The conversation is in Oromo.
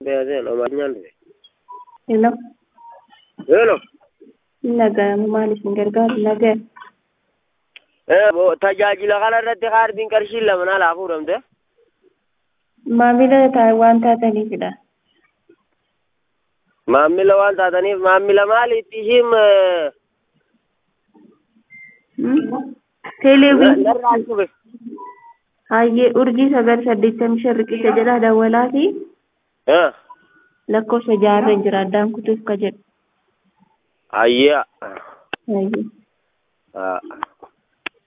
Beezeen Omaayyaan dhufe. Hello. Hello. Nagaamu maaliif hin gargaaru? Nagaa. Tajaajila kana irratti kaardiin qarshiin lama naalaa fuudhamte. Maamila taa- waan taataniifidha. Maammila waan taataniif maammila maaliitti ishiin Hmm? Teeleewwiin narraa dhufe. hayyee urjii sagal saddeettamii shan riqicha jedha dawwalaa fi lakkoofsa jaarra jira addaan kutuuf ka jedhu. Ayyaa. Hayyee. Ah.